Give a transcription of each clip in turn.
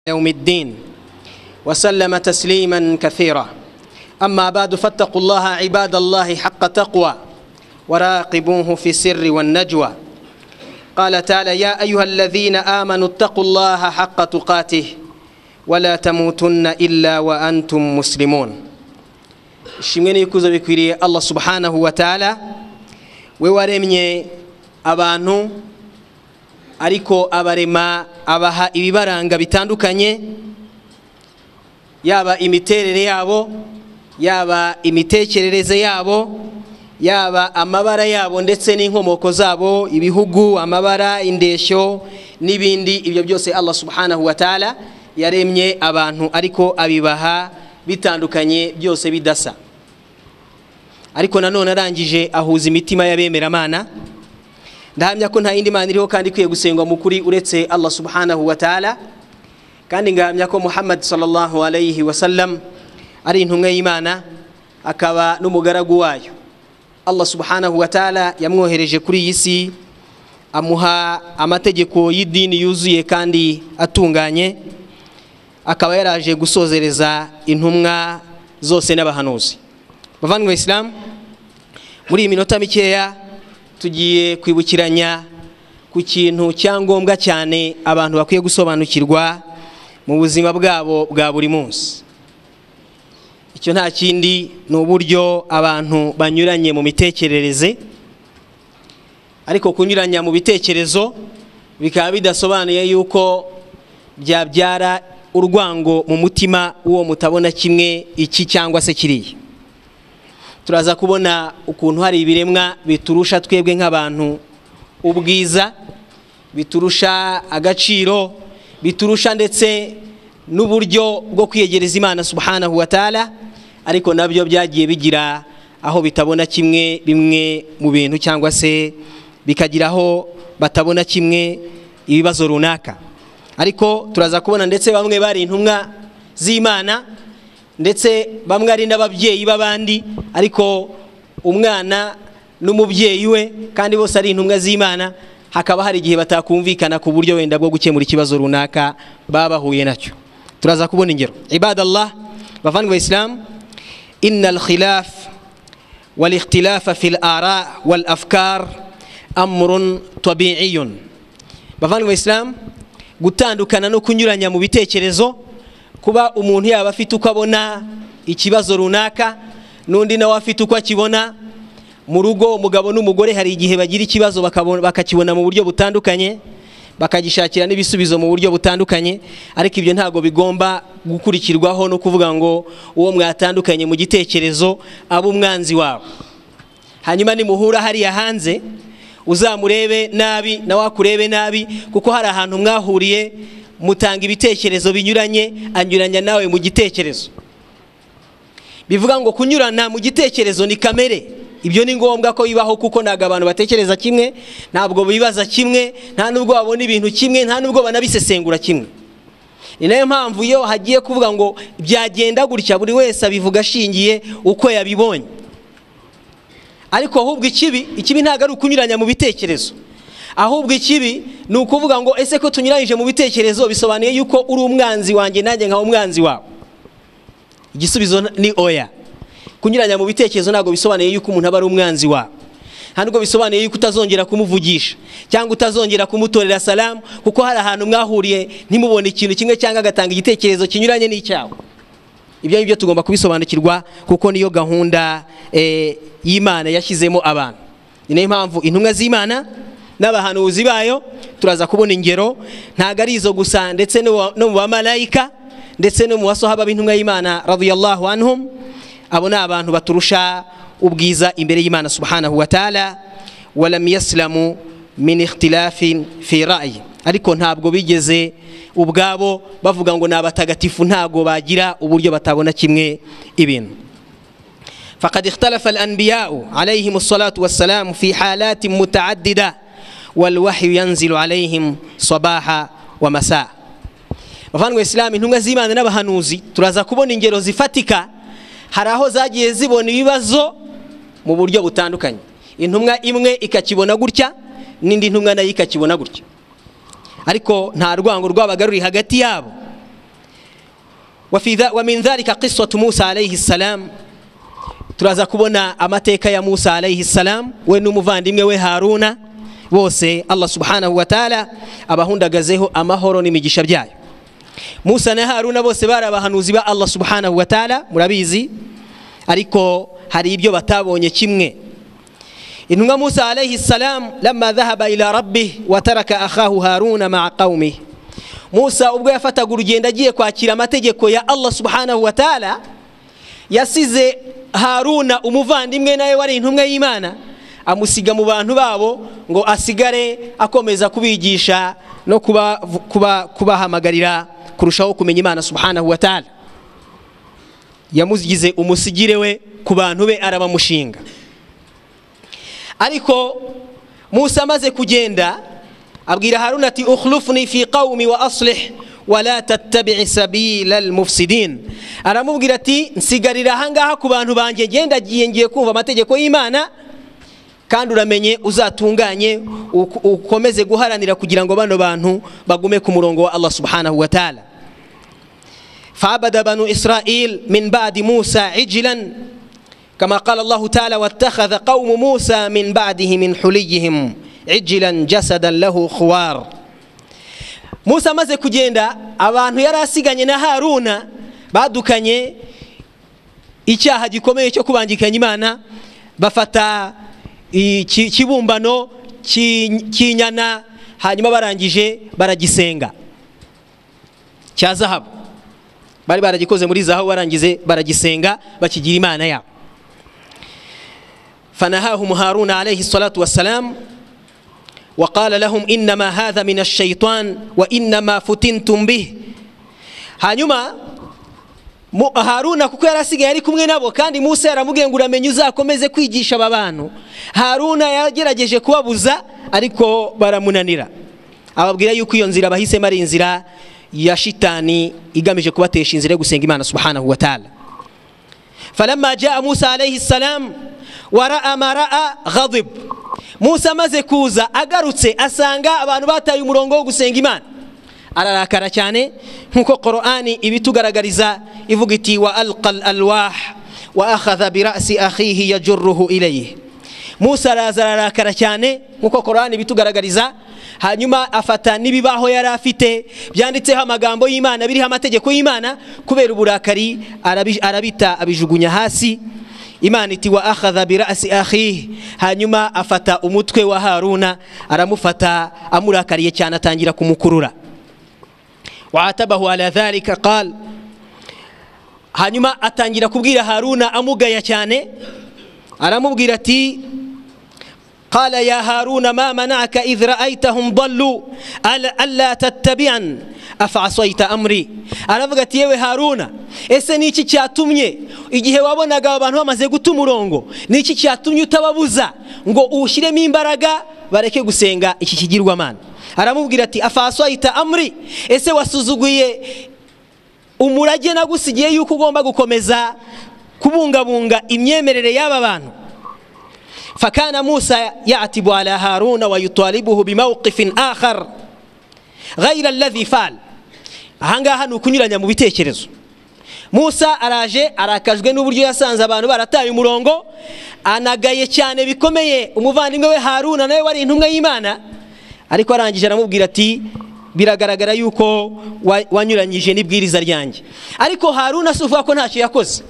يوم الدين وسلم تسليما كثيرا أما بعد فاتقوا الله عباد الله حق تقوى وراقبوه في السر والنجوى قال تعالى يا أيها الذين آمنوا اتقوا الله حق تقاته ولا تموتن إلا وأنتم مسلمون ishimwe n'ibikuzo bikwiriye allah subhanahu wa taala we waremye abantu ariko abarema abaha ibibaranga bitandukanye yaba imiterere yabo yaba imitekerereze yabo yaba amabara yabo ndetse n'inkomoko zabo ibihugu amabara indeshyo n'ibindi ibyo byose allah subhanahu wa taala yaremye abantu ariko abibaha bitandukanye byose bidasa ariko nanone arangije ahuza imitima y'abemeramana ndahamya ko nta yindi mana iriho kandi ikwiye gusengwa mu kuri uretse allah subhanahu wa taala kandi ngahamya ko muhammad sallallahu alayhi wasallam ari intumwa y'imana akaba n'umugaragu wayo allah subhanahu wa taala yamwohereje kuri iyi si amuha amategeko y'idini yuzuye kandi atunganye akaba yaraje gusozereza intumwa zose n'abahanuzi bavandimwe isilamu muri iyi minota mikeya tugiye kwibukiranya ku kintu cyangombwa cyane abantu bakwiye gusobanukirwa mu buzima bwabo bwa buri munsi icyo nta kindi ni uburyo abantu banyuranye mu mitekerereze ariko kunyuranya mu bitekerezo bikaba bidasobanuye yuko byabyara urwango mu mutima w'uwo mutabona kimwe iki cyangwa se kiriya turaza kubona ukuntu hari ibiremwa biturusha twebwe nk'abantu ubwiza biturusha agaciro biturusha ndetse n'uburyo bwo kwiyegereza imana subhanahu wa taala ariko nabyo byagiye bigira aho bitabona kimwe bimwe mu bintu cyangwa se bikagira aho batabona kimwe ibibazo runaka ariko turaza kubona ndetse bamwe bari intumwa z'imana ndetse bamwe ari n'ababyeyi b'abandi ariko umwana n'umubyeyi we kandi bose ari intumwa z'imana hakaba hari igihe batakumvikana ku buryo wenda bwo gukemura ikibazo runaka baba bahuye nacyo turaza kubona ingero ibadallah bavandwa isilamu inna alkhilaf والاختلاف في الآراء والأفكار أمر طبيعي بفهم Islam gutandukana no kunyuranya mu bitekerezo kuba umuntu yaba afite uko abona ikibazo runaka n'undi nawe afite uko akibona mu rugo umugabo n'umugore hari igihe bagira ikibazo bakakibona mu buryo butandukanye bakagishakira n'ibisubizo mu buryo butandukanye ariko ibyo ntabwo bigomba gukurikirwaho no kuvuga ngo uwo mwatandukanye mu gitekerezo abe umwanzi wawe hanyuma nimuhura hariya hanze uzamurebe nabi nawe akurebe nabi kuko hari ahantu mwahuriye mutanga ibitekerezo binyuranye anyuranya nawe mu gitekerezo bivuga ngo kunyurana mu gitekerezo ni kamere ibyo ni ngombwa ko bibaho kuko ntabwo abantu batekereza kimwe ntabwo bibaza kimwe nta nubwo babona ibintu kimwe nta nubwo banabisesengura kimwe ni nayo mpamvu iyo hagiye kuvuga ngo byagenda gutya buri wese abivuga ashingiye uko yabibonye ariko ahubwo ikibi ikibi ntabwo ari ukunyuranya mu bitekerezo ahubwo ikibi ni ukuvuga ngo ese ko tunyuranyije mu bitekerezo bisobanuye yuko uri umwanzi wanjye nanjye nka umwanzi wawe igisubizo ni oya kunyuranya mu bitekerezo ntabwo bisobanuye yuko umuntu aba ari umwanzi wawe ntabwo bisobanuye yuko utazongera kumuvugisha cyangwa utazongera kumutorera salamu kuko hari ahantu mwahuriye ntimubone ikintu kimwe cyangwa agatanga igitekerezo kinyuranye n'icyawe ibyo ngibyo tugomba kubisobanukirwa kuko niyo gahunda y'imana yashyizemo abantu ni nayo mpamvu intumwa z'imana n'abahanuzi bayo turaza kubona ingero ntabwo ari izo gusa ndetse no mu bamarayika ndetse no mu basohaba b'intumwa y'imana radiyallahu anhum abo ni abantu baturusha ubwiza imbere y'imana subhanahu wa taala walam yasilamu min ikhtilafin fi ra'yi ariko ntabwo bigeze ubwabo bavuga ngo ni abatagatifu ntabwo bagira uburyo batabona kimwe ibintu فقد اختلف الأنبياء عليهم الصلاة والسلام في حالات متعددة والوحي ينزل عليهم صباحا ومساء bavandwa isilamu intumwa z'imana n'abahanuzi turaza kubona ingero zifatika hari aho zagiye zibona ibibazo mu buryo butandukanye intumwa imwe ikakibona gutya n'indi ntumwa nayo ikakibona gutya ariko nta rwango rwabaga ruri hagati yabo Wafi dha- wa min dhalika qissatu musa alayhi salam turaza kubona amateka ya musa alayhi salam we n'umuvandimwe we haruna bose allah subhanahu wa taala abahundagazeho amahoro n'imigisha byayo musa na haruna bose bari abahanuzi ba allah subhanahu wa taala murabizi ariko hari ibyo batabonye kimwe intumwa musa alayhi salam lama dhahaba ila rabbih wataraka akhahu haruna maa qaumih musa ubwo yafataga urugendo agiye kwakira amategeko ya allah subhanahu wa taala yasize haruna umuvandimwe nawe wari intumwa y'imana amusiga mu bantu babo ngo asigare akomeza kubigisha no kuba- kuba- kubahamagarira kurushaho kumenya imana subhanahu wa taala yamugize umusigire we ku bantu be arabamushinga ariko musa amaze kugenda abwira haruna ati ukhlufni fi qawmi wa aslih wala tattabi'i sabila almufsidin aramubwira ati nsigarira ahangaha ku bantu banjye genda giye ngiye kumva amategeko y'imana kandi uramenye uzatunganye uk- ukomeze guharanira kugira ngo bano bantu bagume ku murongo wa allah subhanahu wa taala فعبد بنو إسرائيل من بعد موسى عجلا كما قال الله تعالى واتخذ قوم موسى من بعده من حليهم عجلا جسدا له خوار musa amaze kugenda abantu yari asiganye na haruna badukanye icyaha gikomeye cyo kubangikanya imana bafata iki- ikibumbano ki- k'inyana hanyuma barangije baragisenga cya zahabu bari baragikoze muri zahabu barangize baragisenga bakigira imana yabo fanahahum haruna alayhi salatu wassalam وقال لهم إنما هذا من الشيطان وإنما فتنتم به hanyuma Mu- haruna kuko yari asigaye ari kumwe nabo kandi musa yaramubwiye ngo uramenye uzakomeze kwigisha aba bantu haruna yagerageje kubabuza ariko baramunanira ababwira yuko iyo nzira bahisemo ari inzira ya shitani igamije kubatesha inzira yo gusenga imana subhanahu wa taala falamma jaa musa alayhi salam waraa ma raa ghadib musa amaze kuza agarutse asanga abantu bataye umurongo wo gusenga imana ararakara cyane nk'uko qorani ibitugaragariza ivuga iti wa alqa alalwah wa akhadha birasi akhihi yajuruhu ilayhi musa araza ararakara cyane nk'uko korani ibitugaragariza hanyuma afata n'ibibaho yari afite byanditseho amagambo y'imana biriho amategeko y'imana kubera uburakari arabi- arabita abijugunya hasi imana iti wa akhadha birasi akhihi hanyuma afata umutwe wa haruna aramufata amurakariye cyane atangira kumukurura waatabahu ala dhalika qal hanyuma atangira kubwira haruna amugaya cyane aramubwira ati قال يا هارون ما منعك إذ رأيتهم ضلوا ألا, ألا تتبعن أفعصيت أمري aravuga ati yewe haruna ese ni iki cyatumye igihe wabonaga abantu bamaze guta umurongo ni iki cyatumye utababuza ngo uwushyiremo imbaraga bareke gusenga iki kigirwamana aramubwira ati afaswaita amri ese wasuzuguye umurage nagusigiye yuko ugomba gukomeza kubungabunga imyemerere y'aba bantu فكان موسى يعتب على هارون ويطالبه بموقف آخر غير الذي فعل ahangaha ni ukunyuranya mu bitekerezo musa araje arakajwe n'uburyo yasanze abantu barataye umurongo anagaye cyane bikomeye umuvandimwe we haruna nawe wari intumwa y'imana ariko arangije aramubwira ati biragaragara yuko wa- wanyuranyije n'ibwiriza ryanjye ariko haruna si uvuga ko ntacyo yakoze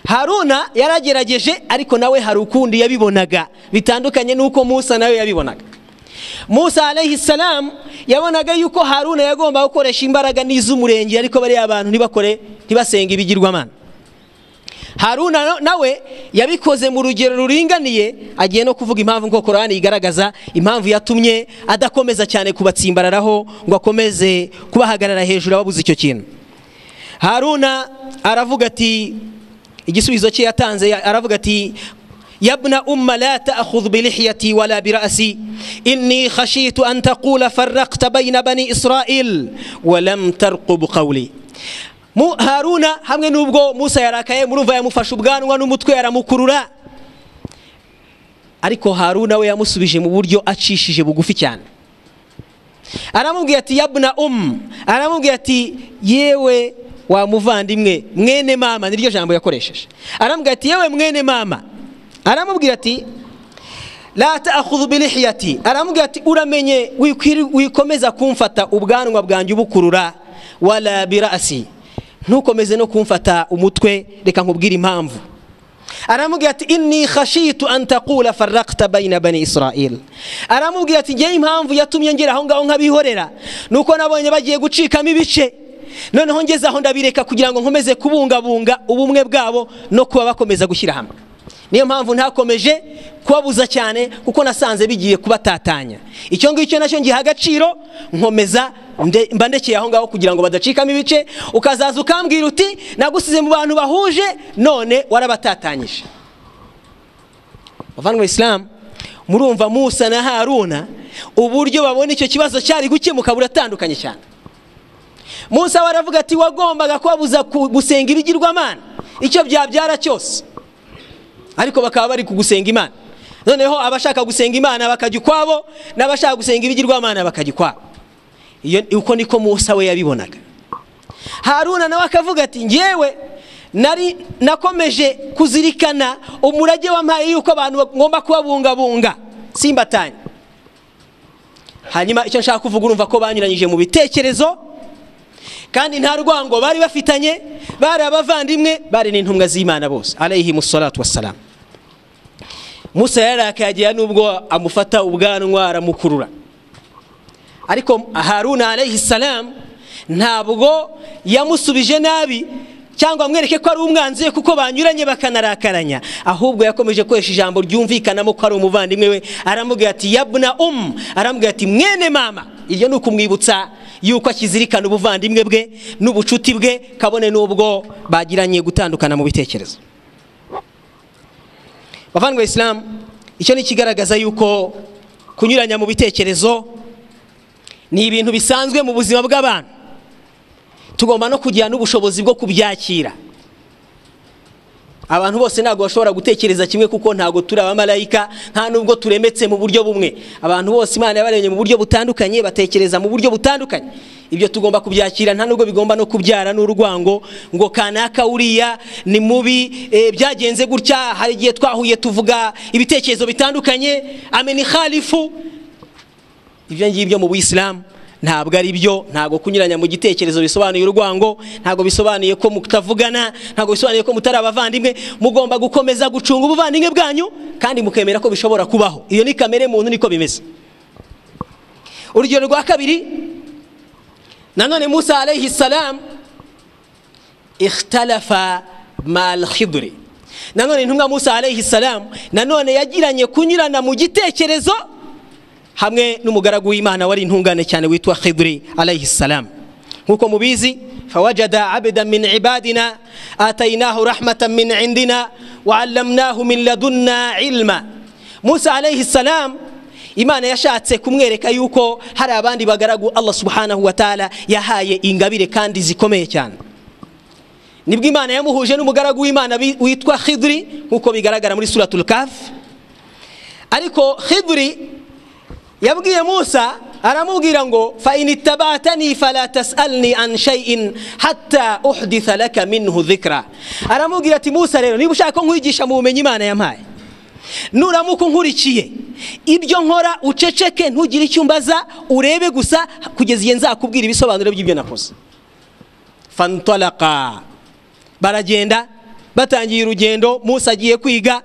haruna yaragerageje ariko nawe hari ukundi yabibonaga bitandukanye n'uko musa nawe yabibonaga musa alayhi salam yabonaga yuko haruna yagomba gukoresha imbaraga n'iz'umurenge ariko bariya abantu ntibakore ntibasenge ibigirwamana haruna no- nawe yabikoze mu rugero ruringaniye agiye no kuvuga impamvu nko korani igaragaza impamvu yatumye adakomeza cyane kubatsimbararaho ngo akomeze kubahagarara hejuru ababuze icyo kintu haruna aravuga ati igisubizo cye yatanze ya- aravuga ati yabna umma la ta'khudh bi lihyati wala bi ra'si inni khashitu an taqula farraqta bayna bani israil wa lam tarqub qawli Mu- haruna hamwe n'ubwo musa yarakaye murumva yamufashe ubwanwa n'umutwe aramukurura ariko haruna we yamusubije mu buryo acishije bugufi cyane aramubwira ati yabna um aramubwira ati yewe wa muvandimwe mwene mama niryo jambo yakoresheje aramubwira ati yewe mwene mama aramubwira ati la taakhudhu bilihiyati aramubwira ati uramenye wikwiri- wikomeza kumfata ubwanwa bwanjye ubukurura wala birasi ntukomeze no kumfata umutwe reka nkubwire impamvu aramubwira ati inni khashitu an taqula farraqta bayna bani israil aramubwira ati ngewe impamvu yatumye ngera aho ngaho nk'abihorera ni uko nabonye bagiye gucikamo ibice noneho ngeze aho ndabireka kugira ngo nkomeze kubungabunga ubumwe bwabo no kuba bakomeza gushyira hamwe niyo mpamvu ntakomeje kubabuza cyane kuko nasanze bigiye kubatatanya icyo ngicyo nacyo ngiha agaciro nkomeza nde- mba ndekeye aho ngaho kugira ngo badacikamo ibice ukazaza ukambwira uti nagusize mu bantu bahuje none warabatatanyije bavandimwe isilamu murumva musa na haruna uburyo babona icyo kibazo cyari gukemuka buratandukanye cyane musa we aravuga ati wagombaga kubabuza ku- gusenga ibigirwamana icyo byabyara cyose ariko bakaba bari kugusenga imana noneho abashaka gusenga imana bakajya ukwabo n'abashaka gusenga ibigirwamana bakajya ukwabo iyo uko niko musa we yabibonaga haruna nawe akavuga ati ngewe nari nakomeje kuzirikana umurage wampaye yuko abantu bagomba kubabungabunga simbatanye hanyuma icyo nshaka kuvuga urumva ko banyuranyije mu bitekerezo kandi nta rwango bari bafitanye bari abavandimwe bari n'intumwa z'imana bose alayhimu salatu wassalamu musa yararakaye agera n'ubwo amufata ubwanwa aramukurura ariko haruna alayhi salamu ntabwo yamusubije nabi cyangwa amwereke ko ari umwanzi we kuko banyuranye bakanarakaranya ahubwo yakomeje gukoresha ijambo ryumvikanamo ko ari umuvandimwe we aramubwira ati yabuna umu aramubwira ati mwene mama iryo ni ukumwibutsa yuko akizirikana ubuvandimwe bwe n'ubucuti bwe kabone n'ubwo bagiranye gutandukana mu bitekerezo bavandwa isilamu icyo ni ikigaragaza yuko kunyuranya mu bitekerezo ni ibintu bisanzwe mu buzima bw'abantu tugomba no kugira n'ubushobozi bwo kubyakira abantu bose ntabwo bashobora gutekereza kimwe kuko ntabwo turi abamarayika nta nubwo turemetse mu buryo bumwe abantu bose imana yabaremye mu buryo butandukanye batekereza mu buryo butandukanye ibyo tugomba kubyakira nta nubwo bigomba no kubyara n'urwango ngo kanaka uriya ni mubi eh, byagenze gutya hari igihe twahuye tuvuga ibitekerezo bitandukanye ameni khalifu ibyo ngibyo mu buyisilamu ntabwo ari byo ntabwo kunyuranya mu gitekerezo bisobanuye urwango ntabwo bisobanuye ko mutavugana ntabwo bisobanuye ko mutari abavandimwe mugomba gukomeza gucunga ubuvandimwe bwanyu kandi mukemera ko bishobora kubaho iyo ni kamere muntu niko bimeze urugero rwa kabiri nanone musa alayhi salamu ikhtalafa mal khidri nanone intumwa musa alayhi salamu nanone yagiranye kunyurana mu gitekerezo hamwe n'umugaragu w'imana wari intungane cyane witwa khidri alayhi salam nk'uko mubizi fawajada abdan min ibadina atainahu rahmatan min indina waallamnahu min ladunna ilma musa alayhi salam imana yashatse kumwereka yuko hari abandi bagaragu allah subhanahu wa taala yahaye ingabire kandi zikomeye cyane nibwo imana yamuhuje n'umugaragu w'imana bi- witwa khidri nk'uko bigaragara muri suratul kaf ariko khidri yabwiye musa aramubwira ngo fa in itabatani fala tasalni an shay'in hatta uhditha laka minhu dhikra aramubwira ati musa rero niba ushaka ko nkwigisha mu bumenyi imana yampaye nuramuka unkurikiye ibyo nkora uceceke ntugire icyo umbaza urebe gusa kugeza igihe nzakubwira ibisobanuro by'ibyo nakoze fantalaka baragenda batangiye urugendo musa agiye kwiga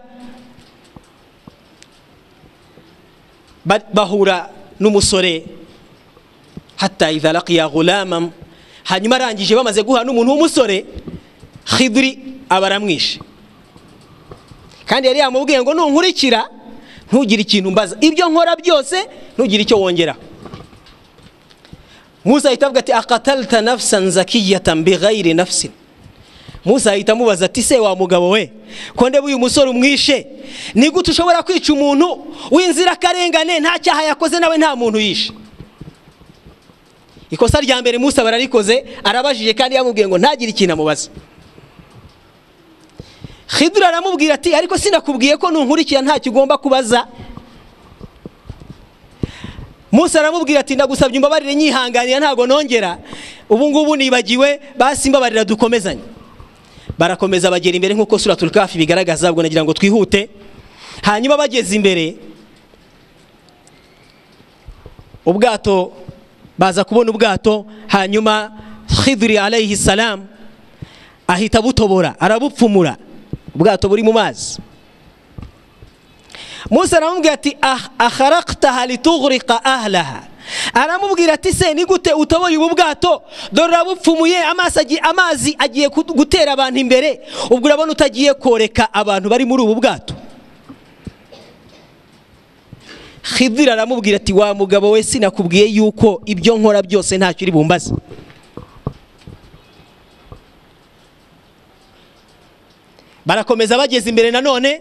ba- bahura n'umusore hatta idha laqiya ghulamam hanyuma arangije bamaze guhura n'umuntu w'umusore khidri aba aramwishe kandi yari yamubwiye ngo nunkurikira ntugire ikintu mbaza ibyo nkora byose ntugire icyo wongeraho musa ahita avuga ati akatalta nafsan zakiyatan bighayri nafsin musa ahita amubaza ati se wa mugabo we ko ndeba uyu musore umwishe ni gute ushobora kwica umuntu w'inzirakarengane nta cyaha yakoze nawe nta muntu yishe ikosa rya mbere musa bararikoze arabajije kandi yamubwiye ngo ntagire ikintu amubaza khidura aramubwira ati ariko sinakubwiye ko nunkurikira ntacyo ugomba kubaza Musa aramubwira ati ndagusabye umbabarire nyihanganira ntabwo nongera ubu ngubu nibagiwe basi mbabarira dukomezanye barakomeza bagera imbere nk'uko suratul kafi bigaragaza ubwo nagira ngo twihute hanyuma bageze imbere ubwato baza kubona ubwato hanyuma khidri alayhi salam ahita abutobora arabupfumura ubwato buri mu mazi musa aramubwira ati "Ah- akharaqtaha litughriqa ahlaha aramubwira ati se ni gute utoboye ubu bwato dore urabupfumuye amaso agi- amazi agiye kut- gutera abantu imbere ubwo urabona utagiye koreka abantu bari muri ubu bwato khidira aramubwira ati wa mugabo we sinakubwiye yuko ibyo nkora byose ntacyo uri bumbaze barakomeza bageze imbere nanone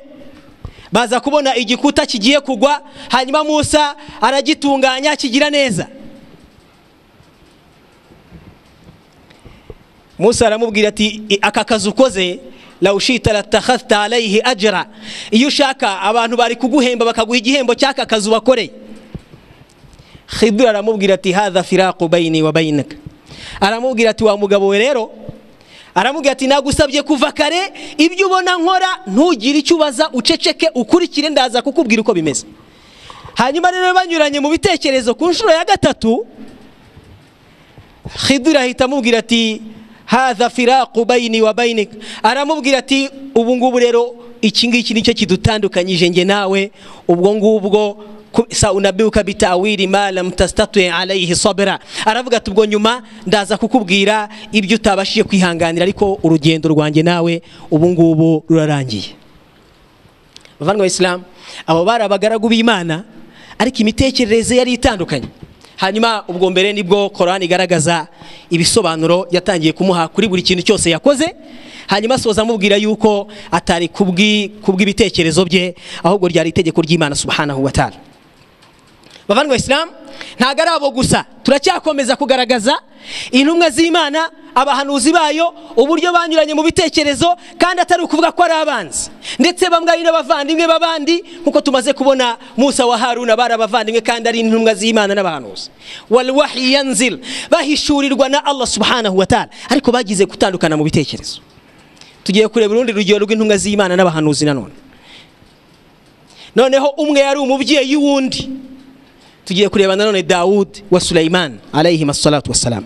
baza kubona igikuta kigiye kugwa hanyuma musa aragitunganya kigira neza musa aramubwira ati "I- aka kazi ukoze lawushita latakhafta alayhi ajra iyo ushaka abantu bari kuguhemba bakaguha igihembo cy'aka kazi wakoreye khidra aramubwira ati hadha firaqu bayini wa bayinika aramubwira ati wa mugabo we rero aramubwira ati nagusabye kuva kare ibyo ubona nkora ntugire icyo ubaza uceceke ukurikire ndaza kukubwira uko bimeze hanyuma rero banyuranye mu bitekerezo ku nshuro ya gatatu khidira ahita amubwira ati hadha firaqu bayini wa bayinika aramubwira ati ubu ngubu rero iki ngiki nicyo kidutandukanyije nge nawe ubwo ngubwo ku- saunabiuka bitawiri ma lam tastatui alayhi sabra aravuga ati ubwo nyuma ndaza kukubwira ibyo utabashije kwihanganira ariko urugendo rwanjye nawe ubu ngubu rurarangiye bavandimwe isilamu abo bari abagaragu b'imana ariko imitekerereze yari itandukanye hanyuma ubwo mbere nibwo korani igaragaza ibisobanuro yatangiye kumuha kuri buri kintu cyose yakoze hanyuma asoza amubwira yuko atari kubwi- kubw'ibitekerezo bye ahubwo ryari itegeko ry'imana subhanahu wa ta'ala bavandimwe isilamu ntabwo ari abo gusa turacyakomeza kugaragaza intumwa z'imana abahanuzi bayo uburyo banyuranye mu bitekerezo kandi atari ukuvuga ko ari abanzi ndetse bamwe ari n'abavandimwe b'abandi nk'uko tumaze kubona musa wa haruna bari abavandimwe kandi ari intumwa z'imana n'abahanuzi walwahi yanzil bahishurirwa na allah subhanahu wa ta'ala ariko bagize gutandukana mu bitekerezo tugiye kureba urundi rugero rw'intumwa z'imana n'abahanuzi nanone noneho umwe yari umubyeyi w'undi tugiye kureba nanone dawudi wa sulaiman alayhim assalatu wassalam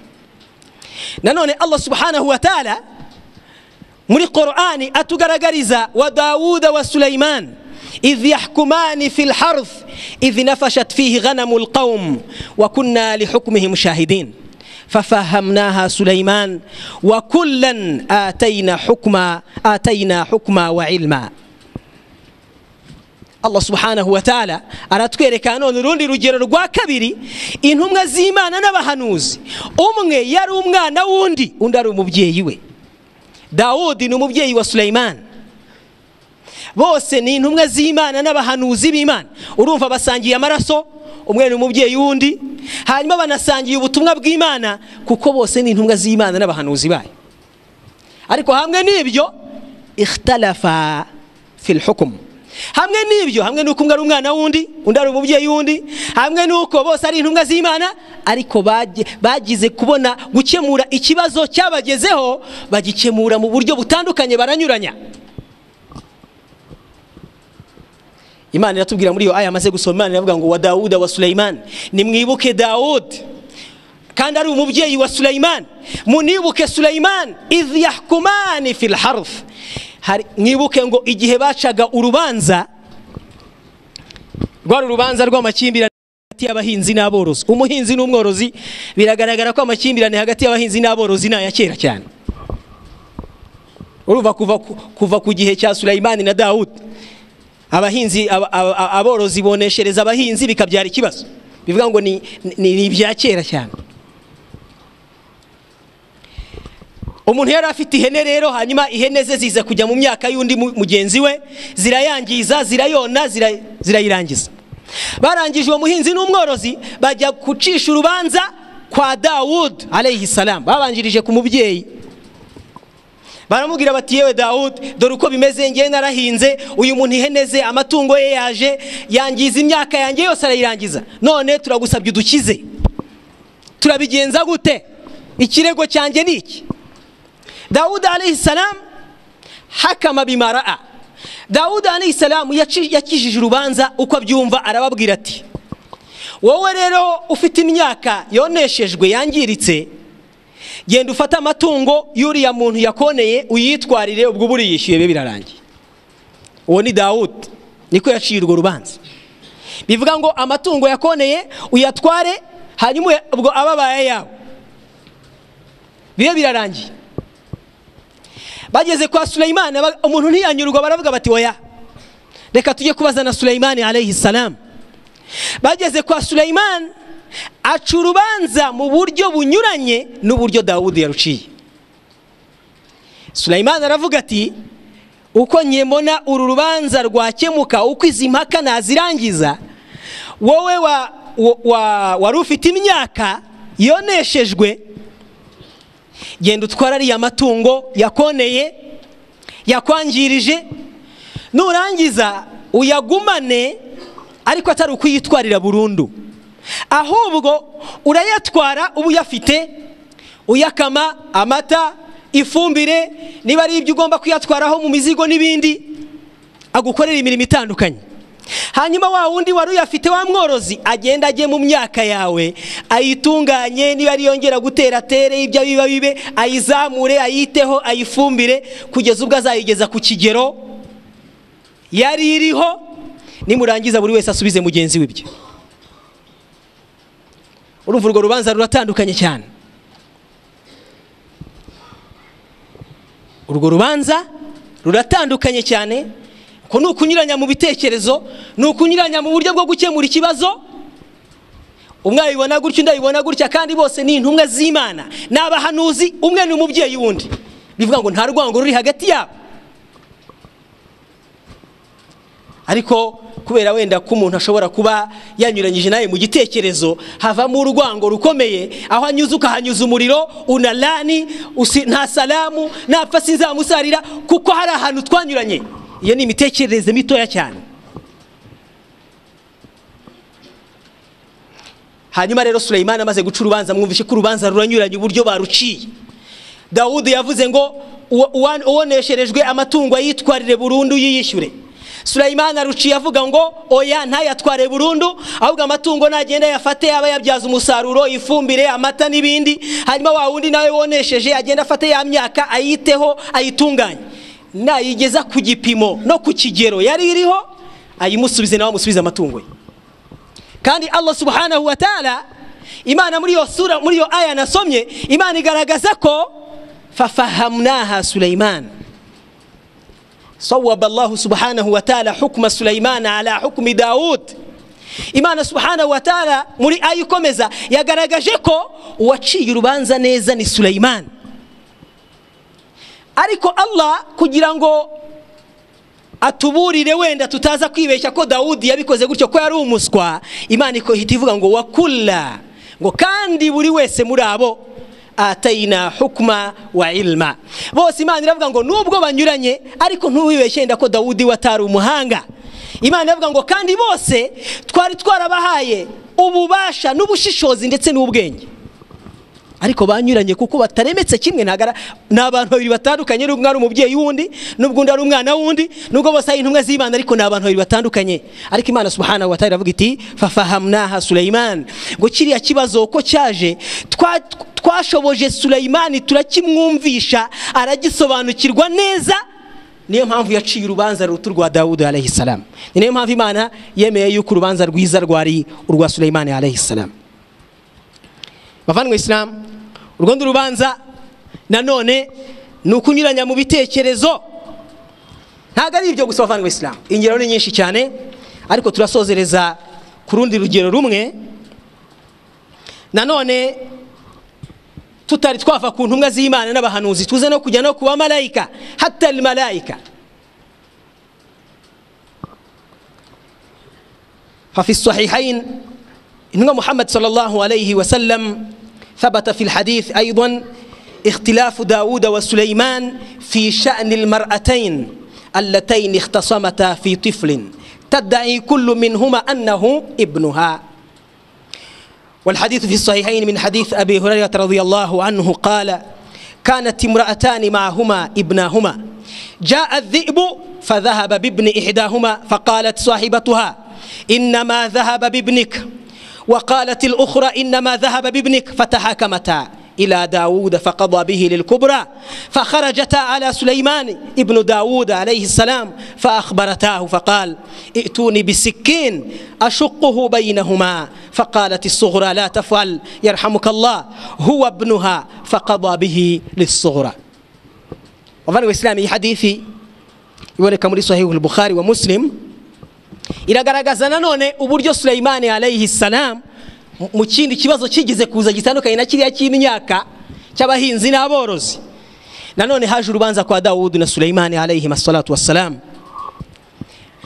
nanone allah subhanahu wa taala muri qurani atugaragariza wa dawuda wa sulaiman idh yahkumani fi lharth idh nafashat fihi ghanamu lqaum wa kunna lihukmihim shahidin ففهمناها سليمان وكلا آتينا حكما آتينا حكما وعلما Allah subhanahu wa ta'ala aratwereka none urundi rugero rwa kabiri intumwa z'imana n'abahanuzi umwe yari umwana w'undi undi ari umubyeyi we dawudi ni umubyeyi wa suleyman bose ni intumwa z'imana n'abahanuzi b'imana urumva basangiye amaraso umwe ni umubyeyi w'undi hanyuma banasangiye ubutumwa bw'imana kuko bose ni intumwa z'imana n'abahanuzi bayo ariko hamwe n'ibyo ikhtalafa fil hukumu hamwe n'ibyo hamwe n'uko umwe ari umwana w'undi undi ari umubyeyi w'undi hamwe n'uko bose ari intumwa z'imana ariko bagi- bagize kubona gukemura ikibazo cyabagezeho bagikemura mu buryo butandukanye baranyuranya imana iratubwira muri iyo aya amaze gusoma imana iravuga ngo wa dawuda wa suleyman nimwibuke dawudi kandi ari umubyeyi wa Sulaiman munibuke Sulaiman idh yahkumani fil harf Hari- mwibuke ngo igihe bacaga urubanza rwari urubanza rw'amakimbirane hagati y'abahinzi n'aborozi umuhinzi n'umworozi biragaragara ko amakimbirane hagati y'abahinzi n'aborozi ni aya kera cyane urumva kuva, ku- kuva ku gihe cya Sulaiman na Dawudi abahinzi aba- aba- aborozi boneshereza abahinzi bikabyara ikibazo bivuga ngo ni, ni, ni ibya kera cyane umuntu yari afite ihene rero hanyuma ihene ze ziza kujya mu myaka y'undi mu- mugenzi we zirayangiza zirayona zira- zirayirangiza barangije uwo muhinzi n'umworozi bajya gucisha urubanza kwa dawudi alayhi salam babanjirije ku mubyeyi baramubwira bati yewe dawudi dore uko bimeze ngewe narahinze uyu muntu ihene ze amatungo ye yaje yangiza imyaka yanjye yose arayirangiza none turagusabye udukize turabigenza gute ikirego cyanjye ni iki dawudi alayhi salamu hakama bimaraa dawudi alayhi salamu yaci- yakijije urubanza uko abyumva arababwira ati wowe rero ufite imyaka yoneshejwe yangiritse genda ufate amatungo y'uriya muntu yakoneye uyitwarire ubwo uba uriyishyuye bibe birarangiye uwo ni dawudi niko yaciye urwo rubanza bivuga ngo amatungo yakoneye uyatware hanyuma uya- ubwo ababaye yawe bibe birarangiye bageze kwa suleyimani aba- umuntu ntiyanyurwa baravuga bati oya reka tujye kubaza na suleyimani alayhi salamu bageze kwa suleyimani aca urubanza mu buryo bunyuranye n'uburyo dawudi yaruciye suleyimani aravuga ati uko nyemona uru rubanza rwakemuka uko izi mpaka nazirangiza wowe wa, wa, wa, wari ufite imyaka yoneshejwe genda utwara ariya matungo yakoneye yakwangirije nurangiza uyagumane ariko atari ukuyitwarira burundu ahubwo urayatwara uba uyafite uyakama amata ifumbire niba ari ibyo ugomba kuyatwaraho mu mizigo n'ibindi agukorera imirimo itandukanye hanyuma wa wundi wari uyafite wa mworozi agenda ajye mu myaka yawe ayitunganye niba ari yongera gutera atere ibyo biba bibe ayizamure ayiteho ayifumbire kugeza ubwo azayigeza ku kigero yari iriho nimurangiza buri wese asubize mugenzi we ibye urumva urwo rubanza ruratandukanye cyane urwo rubanza ruratandukanye cyane ko ni ukunyuranya mu bitekerezo ni ukunyuranya mu buryo bwo gukemura ikibazo umwe abibona gutya undi abibona gutya kandi bose ni intumwa z'imana ni abahanuzi umwe ni umubyeyi w'undi bivuga ngo nta rwango ruri hagati yabo ariko kubera wenda ko umuntu ashobora kuba yanyuranyije nawe mu gitekerezo havamo urwango rukomeye aho anyuze ukahanyuza umuriro unarani usi- nta salamu napfa sinzamusarira kuko hari ahantu twanyuranye iyo ni imitekerereze mitoya cyane hanyuma rero suleyimani amaze guca urubanza mwumvishe ko urubanza ruranyuranye uburyo baruciye dawudi yavuze ngo uwo- uwa- uwonesherejwe amatungo ayitwarire burundu yiyishyure suleyimani aruciye avuga ngo oya ntayatware burundu ahubwo amatungo nagenda yafate yaba yabyaza umusaruro ifumbire amata n'ibindi hanyuma wa wundi nawe wonesheje agenda afate ya myaka ayiteho ayitunganye nayigeza ku gipimo no ku kigero yari iriho ayimusubize nawe amusubize amatungo ye kandi allah subhanahu wa taala imana muri iyo sura muri iyo aya nasomye imana igaragaza ko fafahamnaha suleyman sawaba allahu subhanahu wa taala hukma suleyman ala hukmi daud imana subhanahu wa taala muri aya ikomeza yagaragaje ko uwaciye urubanza neza ni suleyman ariko allah kugira ngo atuburire wenda tutaza kwibeshya ko dawudi yabikoze gutyo ko yari umuswa imana iko- ihita ivuga ngo wakula ngo kandi buri wese muri abo atayina hukuma wa ilma bose imana iravuga ngo nubwo banyuranye ariko ntuwibeshye wenda ko dawudi we atari umuhanga imana iravuga ngo kandi bose twari twarabahaye ububasha n'ubushishozi ndetse n'ubwenge ariko banyuranye kuko bataremetse kimwe ntagara ni abantu babiri batandukanye n'ubwo umwe ari umubyeyi w'undi n'ubwo undi ari umwana w'undi n'ubwo bose ari intumwa z'imana ariko ni abantu babiri batandukanye ariko imana subhanahu wa ta'ala iravuga iti fafahamnaha suleyman ngo kiriya kibazo uko cyaje twa- twashoboje suleyman turakimwumvisha aragisobanukirwa neza niyo mpamvu yaciye urubanza ruto rwa dawudi alayhi salamu ni nayo mpamvu imana yemeye yuko urubanza rwiza rwari urwa suleyman alayhi salamu bavandimwe isilamu urwo ni urubanza nanone ni ukunyuranya mu bitekerezo ntabwo ari ibyo gusa bavandimwe isilamu ingero ni nyinshi cyane ariko turasozereza ku rundi rugero rumwe nanone tutari twava ku ntumwa z'imana n'abahanuzi tuze no kujya no ku bamarayika hatari marayika ففي الصحيحين إن محمد صلى الله عليه وسلم ثبت في الحديث أيضا اختلاف داود وسليمان في شأن المرأتين اللتين اختصمتا في طفل تدعي كل منهما أنه ابنها والحديث في الصحيحين من حديث أبي هريرة رضي الله عنه قال كانت امرأتان معهما ابناهما جاء الذئب فذهب بابن إحداهما فقالت صاحبتها إنما ذهب بابنك وقالت الأخرى إنما ذهب بابنك فتحاكمتا إلى داود فقضى به للكبرى فخرجتا على سليمان ابن داود عليه السلام فأخبرتاه فقال ائتوني بسكين أشقه بينهما فقالت الصغرى لا تفعل يرحمك الله هو ابنها فقضى به للصغرى وفرق الإسلام حديثي iboneka muri sahihu bukhari wa muslim iragaragaza nanone uburyo suleyimani alayhi salam mu- mu kindi kibazo kigeze kuza gitandukanye na kiriya cy'imyaka cy'abahinzi n'aborozi nanone haje urubanza kwa dawudi na suleyimani alayhi salatu wassalam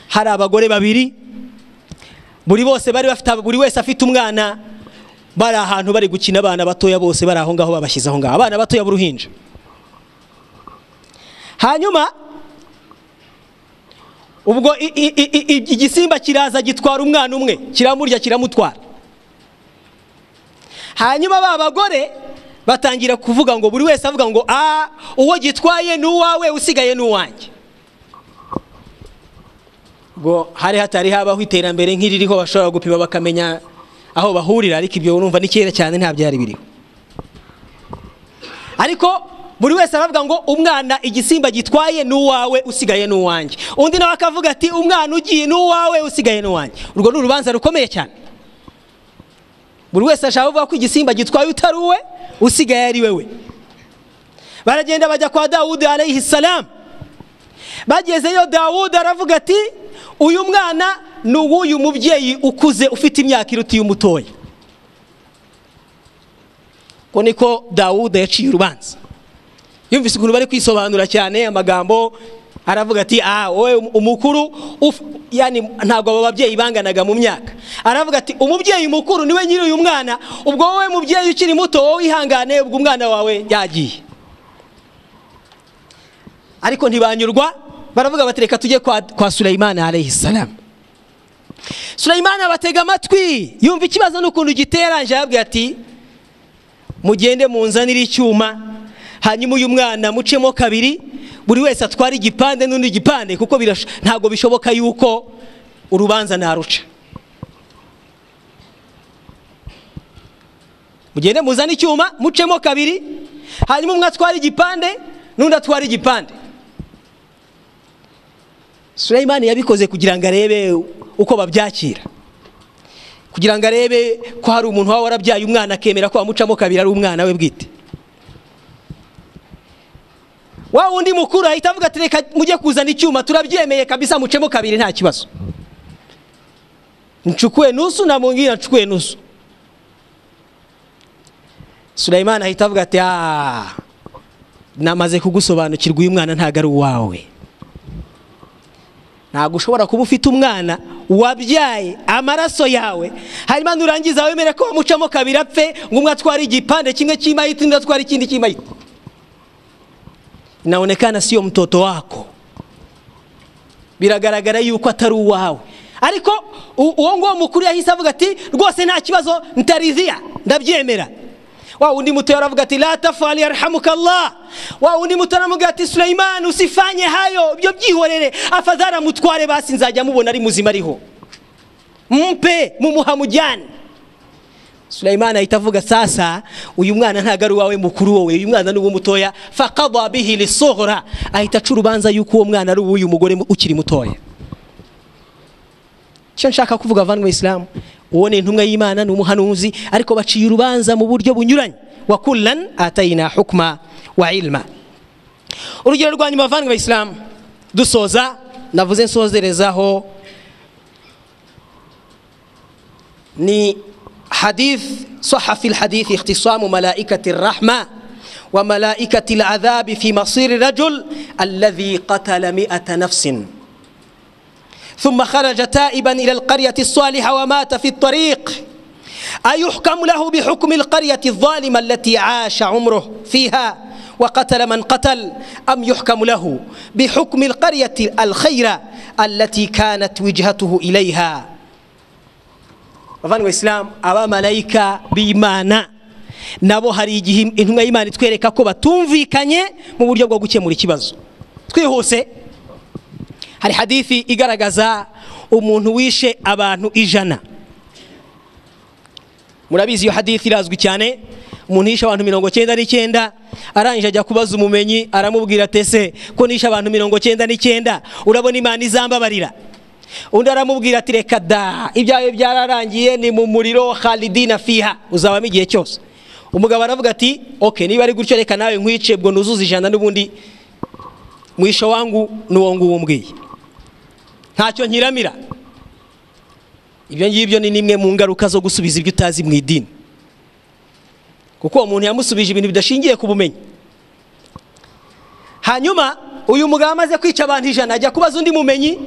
hari abagore babiri buri bose bari bafite buri wese afite umwana bari ahantu bari gukina abana batoya bose bari aho ngaho babashyize aho ngaho abana batoya b'uruhinja hanyuma ubwo i- i- i- i- igisimba kiraza gitwara umwana umwe kiramurya kiramutwara hanyuma ba bagore batangira kuvuga ngo buri wese avuga ngo a uwo gitwaye ni uwawe usigaye ni uwanjye ubwo hari hatari habaho iterambere nk'iririho bashobora gupima bakamenya aho bahurira ariko ibyo urumva ni kera cyane nta byari biriho ariko buri wese aravuga ngo umwana igisimba gitwaye ni uwawe usigaye ni uwanjye undi nawe akavuga ati umwana ugiye ni uwawe usigaye ni uwanjye urwo ni urubanza rukomeye cyane buri wese ashaka kuvuga ko igisimba gitwaye utari uwe usigaye ari we we baragenda bajya kwa dawudi alayhi salam bagezeyo dawudi aravuga ati uyu mwana ni uw'uyu mubyeyi ukuze ufite imyaka iruta iy'umutoya ko niko dawuda yaciye urubanza yumvise ukuntu bari kwisobanura cyane amagambo aravuga ati ah wowe umukuru uf- yani ntabwo abo babyeyi banganaga mu myaka aravuga ati umubyeyi mukuru niwe nyiri uyu mwana ubwo wowe mubyeyi ukiri muto wowe wihangane ubwo umwana wawe yagiye ariko ntibanyurwa baravuga bati reka tujye kwa, kwa suleyimani alayhi salamu suleyimani abatega amatwi yumva ikibazo n'ukuntu giteranje arabwira ati mugende munzanire icyuma hanyuma uyu mwana mucemo kabiri buri wese atwara igipande n'undi igipande kuko birash- ntabwo bishoboka yuko urubanza naruca mugende muzane icyuma mucemo kabiri hanyuma umwe atwara igipande n'undi atwara igipande suleyimani yabikoze kugira ngo arebe uko babyakira kugira ngo arebe ko hari umuntu waba warabyaye umwana akemera ko amucamo kabiri ari umwana we bwite wa wundi mukuru ahita avuga ati reka mujye kuzana icyuma turabyemeye kabisa mucemo kabiri nta kibazo ncukuwe nusu namubwira ncukuwe nusu suleyimani ahita avuga ati "Ah, namaze kugusobanukirwa uyu mwana ntabwo ari uwawe ntabwo ushobora kuba ufite umwana wabyaye amaraso yawe hanyuma nurangiza wemere ko wamucamo kabiri apfe ngo umwe atware igipande kimwe cy'imayiti undi atware ikindi cy'imayiti inaonekana sio mtoto wako biragaragara yuko atari uwawe ariko u- uwo nguwo mukuru yahise avuga ati rwose nta kibazo ntarizia ndabyemera wa undi muto aravuga ati la tafal yarhamuka allah wa undi muto aravuga ati sulaiman usifanye hayo ibyo byihorere afadhali mutware basi nzajya mubona ari muzima ariho mumpe mumuhamujyane sulaiman ahita avuga sasa uyu mwana ntabwo ari uwawe mukuru wowe uyu mwana ni uw'umutoya fakadha bihi lisohora ahita aca urubanza yuko uwo mwana ari uw'uyu mugore mu- ukiri mutoya icyo nshaka kuvuga avandimwe isilamu uwo ni intumwa y'imana ni umuhanuzi ariko baciye urubanza mu buryo bunyuranye wa kullan atayina hukma wa ilma urugero rwa nyuma bavandimwe isilamu dusoza navuze nsozerezaho ni حديث صح في الحديث اختصام ملائكة الرحمة وملائكة العذاب في مصير الرجل الذي قتل مئة نفس ثم خرج تائبا إلى القرية الصالحة ومات في الطريق أيحكم له بحكم القرية الظالمة التي عاش عمره فيها وقتل من قتل أم يحكم له بحكم القرية الخيرة التي كانت وجهته إليها bavandimwe isilamu abamarayika b'imana nabo hari igihe intumwa y'imana itwereka ko batumvikanye mu buryo bwo gukemura ikibazo twihuse hari hadithi igaragaza umuntu wishe abantu ijana murabizi iyo hadithi irazwi cyane umuntu yishe abantu mirongo cyenda n'icyenda arangije ajya kubaza umumenyi aramubwira ati ese ko nishe abantu mirongo cyenda n'icyenda urabona imana izambabarira undi aramubwira ati reka da ibyawe byararangiye ni mu muriro halidina fiha uzabamo igihe cyose umugabo aravuga ati oke niba ari gutyo reka nawe nkwice ubwo nuzuze ijana n'ubundi mwisho wangu n'uwo nguwo mbwiye ntacyo nkiramira ibyo ngibyo ni nimwe mu ngaruka zo gusubiza ibyo utazi mu idini kuko uwo muntu yamusubije ibintu bidashingiye ku bumenyi hanyuma uyu mugabo amaze kwica abantu ijana ajya kubaza undi mumenyi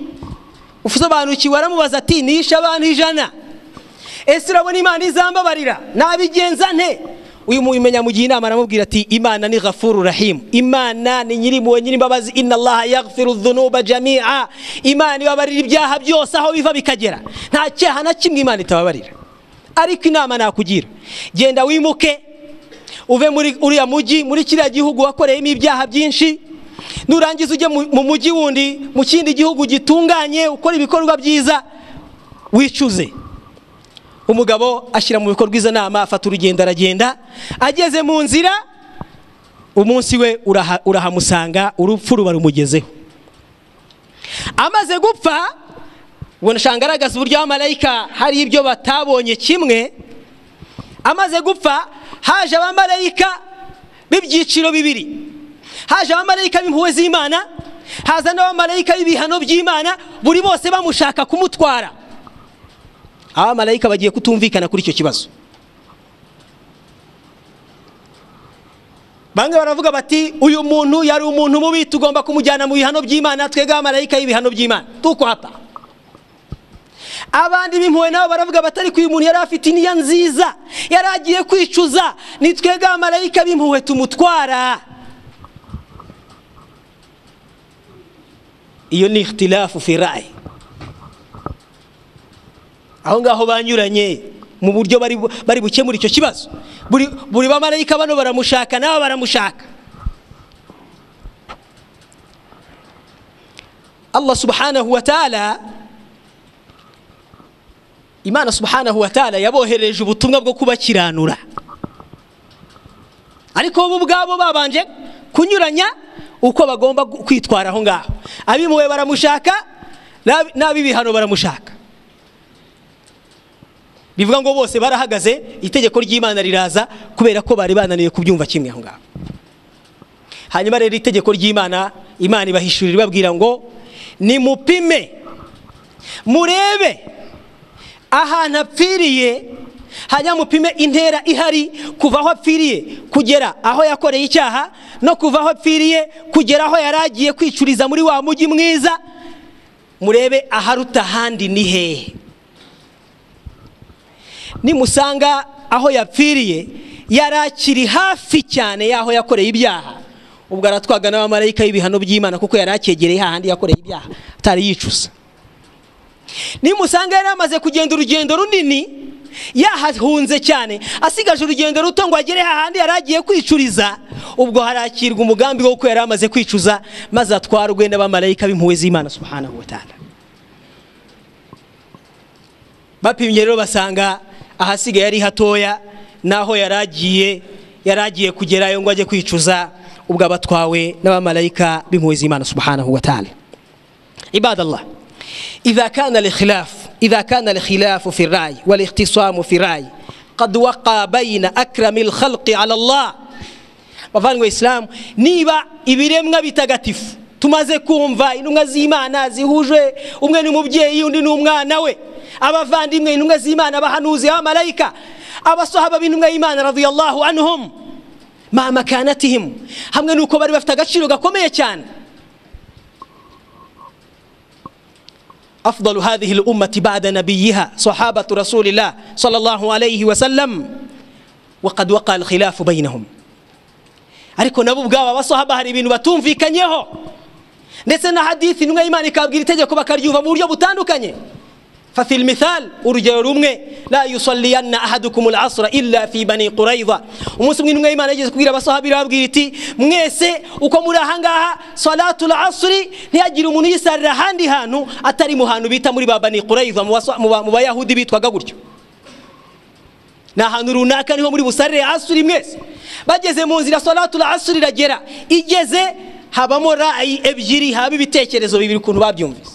usobanukiwe aramubaza ati nishe abantu ijana ese urabona imana izambabarira nabigenza nte uyu mubimenya mu gihe inama aramubwira ati imana ni ghafuru rahimu imana ni nyirimpuhwe nyirimbabazi inna allaha yaghfiru dhunuba jami'a imana ibabarira ibyaha byose aho biva bikagera nta cyaha na kimwe imana itababarira ariko inama nakugira genda wimuke uve muri uriya mujyi muri kiriya gihugu wakoreyemo ibyaha byinshi nurangiza ujye mu mujyi wundi mu kindi gihugu gitunganye ukora ibikorwa byiza wicuze umugabo ashyira mu bikorwa izo nama afata urugendo aragenda ageze mu nzira umunsi we urahamusanga urupfu ruba rumugezeho amaze gupfa ubona agaragaza uburyo abamarayika hari ibyo batabonye kimwe amaze gupfa haje abamarayika b'ibyiciro bibiri haje abamarayika b'impuhwe z'imana haza n'abamarayika b'ibihano by'imana buri bose bamushaka kumutwara abamarayika bagiye kutumvikana kuri icyo kibazo bamwe baravuga bati uyu muntu yari umuntu mubi tugomba kumujyana mu bihano by'imana twebwe abamarayika y'ibihano by'imana tuko hapa abandi b'impuhwe nabo baravuga bati ariko uyu muntu yari afite iniya nziza yari agiye kwicuza ni twebwe abamarayika b'impuhwe tumutwara iyo ni ihtilafu fi rayi aho ngaho banyuranye mu buryo bari bukemura icyo kibazo buri bamarayika bano baramushaka nabo baramushaka allah subhanahu wa taala imana subhanahu wa taala yaboherereje ubutumwa bwo kubakiranura ariko bo ubwabo babanje kunyuranya uko bagomba kwitwara aho ngaho abimuwe baramushaka n'ab'ibihano baramushaka bivuga ngo bose barahagaze itegeko ry'imana riraza kubera ko bari bananiwe kubyumva kimwe aho ngaho hanyuma rero itegeko ry'imana imana ibahishurira ibabwira ngo nimupime murebe ahantu apfiriye hanyuma mupime intera ihari kuva aho apfiriye kugera aho yakoreye icyaha no kuva aho apfiriye kugera aho yari agiye kwicuriza muri wa mujyi mwiza murebe aharuta ahandi ni hehe nimusanga aho yapfiriye yari akiri hafi cyane y'aho yakoreye ibyaha ubwo aratwaga n'abamarayika y'ibihano by'imana kuko yari akegereye hahandi yakoreye ibyaha atari yicuza nimusanga yari amaze kugenda urugendo runini yahahunze cyane asigaje urugendo ruto ngo agere hahandi yari agiye kwicuriza ubwo harakirwa umugambi wo kuko yari amaze kwicuza maze atwarwe n'abamarayika b'impuhwe z'imana subhanahu wa ta'ala bapimye rero basanga ahasigaye ari hatoya naho yari agiye yari agiye kugerayo ngo ajye kwicuza ubwo abatwawe n'abamarayika b'impuhwe z'imana subhanahu wa ta'ala ibadallah إذا كان الخلاف إذا كان الخلاف في الرأي والاختصام في الرأي قد وقع بين أكرم الخلق على الله bavandwe isilamu niba ibiremwa bitagatifu tumaze kumva intumwa z'imana zihuje umwe ni umubyeyi undi ni umwana we abavandimwe intumwa z'imana abahanuzi abamarayika abasohaba b'intumwa y'imana radiyallahu anhum ma makanatihim hamwe n'uko bari bafite agaciro gakomeye cyane أفضل هذه الأمة بعد نبيها صحابة رسول الله صلى الله عليه وسلم وقد وقع الخلاف بينهم ariko nabo ubwabo abasahaba hari ibintu batumvikanyeho ndetse na hadithi intumwa y'imana ikabwira itegeko bakaryumva mu buryo butandukanye fafil mithal urugero rumwe la yusalliyanna ahadukum al-asra illa fi bani quraiza umunsi umwe intumwa y'imana yageze kubwira abasahabi irababwira iti mwese uko muri ahangaha salatu al-asri ntihagire umuntu yisarira ahandi hantu atari mu hantu bita muri ba bani quraiza mu basa- mu ba- mu bayahudi bitwaga gutyo ni ahantu runaka niho muri busarire asuri mwese bageze mu nzira salatu asuri iragera igeze habamo rayi ebyiri haba ibitekerezo bibiri ukuntu babyumvise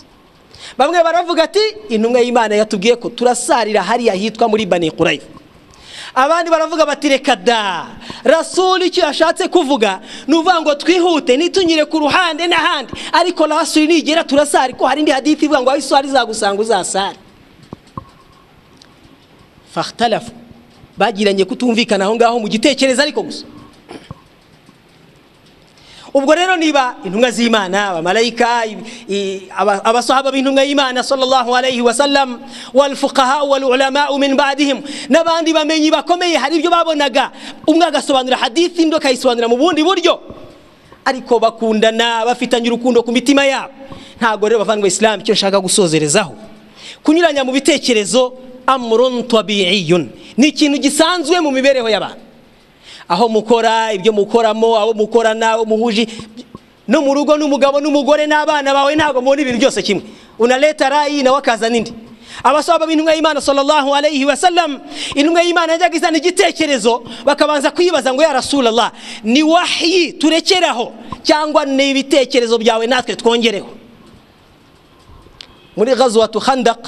bamwe baravuga ati intumwa y'imana yatubwiye ko turasarira hariya hitwa muri bani qurayifa abandi baravuga bati reka da rasuli icyo yashatse kuvuga ni uvuga ngo twihute ntitunyire ku ruhande n'ahandi ariko rasuli nigera turasari ko hari indi hadithi ivuga ngo aho iswari izagusanga uzasare fahtalafu bagiranye kutumvikana aho ngaho mu gitekerezo ariko gusa ubwo rero niba intumwa z'imana abamarayika i- i- aba- abasahaba b'intumwa y'imana sallallahu alayhi wa sallam walfuqaha walulamau min badihim n'abandi bamenyi bakomeye hari ibyo babonaga umwe agasobanura hadithi undi akayisobanura mu bundi buryo ariko bakundana bafitanye urukundo ku mitima yabo ntabwo rero bavandwa isilamu icyo nshaka gusozerezaho kunyuranya mu bitekerezo amurun tabiyun ni ikintu gisanzwe mu mibereho y'abantu aho mukora ibyo mukoramo abo mukorana abo muhuje no mu rugo n'umugabo n'umugore n'abana bawe ntabwo mubona ibintu byose kimwe unaleta rayi nawe akazana indi abasaba b'intumwa y'imana sallallahu alayhi wa sallam intumwa y'imana yajyaga izana igitekerezo bakabanza kwibaza ngo ya rasulallah ni wahyi turekeraho cyangwa ni ibitekerezo byawe natwe twongereho muri ghazwatu khandaq